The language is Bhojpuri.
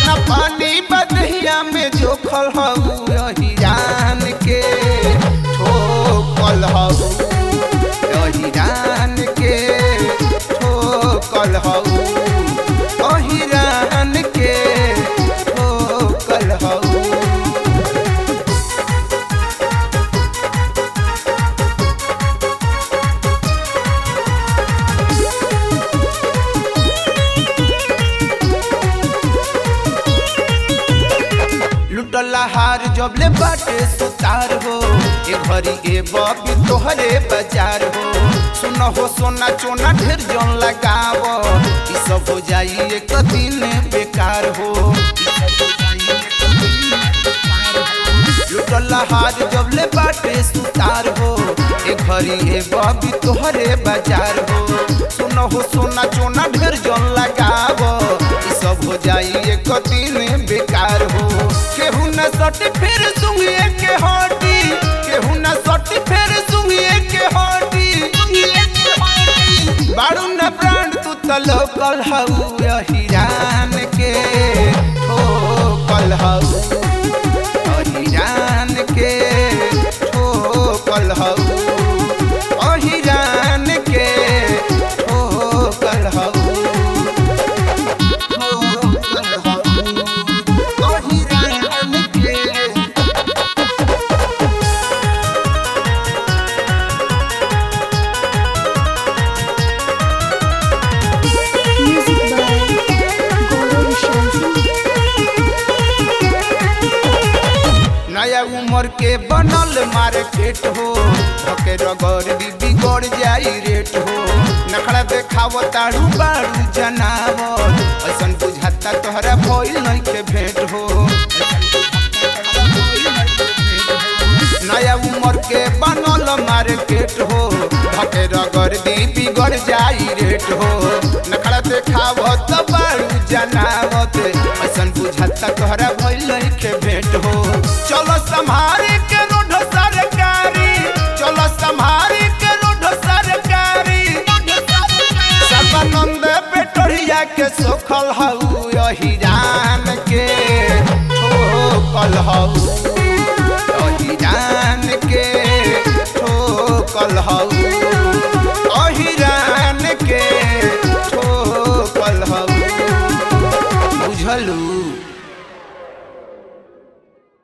दाना पानी बदहिया में जोखल हऊ यही जान के ठोकल हऊ यही जान के ठोकल हऊ यही जान के ठोकल हऊ लुटला हार जबले बाटे सुतार हो ए घरी ए बबी तोहरे बाजार हो सुन हो सोना चोना ढेर जन लगाव ई सब हो जाई एक दिन बेकार हो लुटला हार जबले बाटे सुतार हो ए घरी ए बबी तोहरे बाजार हो सुन हो सोना चोना ढेर जन लगाव ई सब हो जाई एक दिन बेकार हो केहू न सट फिर सुंगिए के हटी केहू न सट फिर सुंगिए के हटी बाड़ू न प्राण तू त लोकल हऊ यही जान के हो कल हऊ यही जान के हो कल हऊ यही जान के हो कल हऊ हो कल हऊ यही जान के Music by Gaurav Vishal Singh. नया उम्र के बनल मार्केट हो ओके रगड़ दी बिगड़ जाई रेट हो नखड़ा देखाव ताड़ू बाड़ू जनावर ऐसन बुझाता तोहरा भइल नहीं के भेंट हो नया उम्र के बनल मार्केट हो ओके रगड़ दी बिगड़ जाई रेट हो नखड़ा देखाव तो बाड़ू जनावत ऐसन बुझाता तोहरा भइल नहीं के भेंट हो चलो संभारे के रोड सरकारी चलो संभारे के रोड सरकारी सर्वानंद पेटरिया के सोखल हऊ यही जान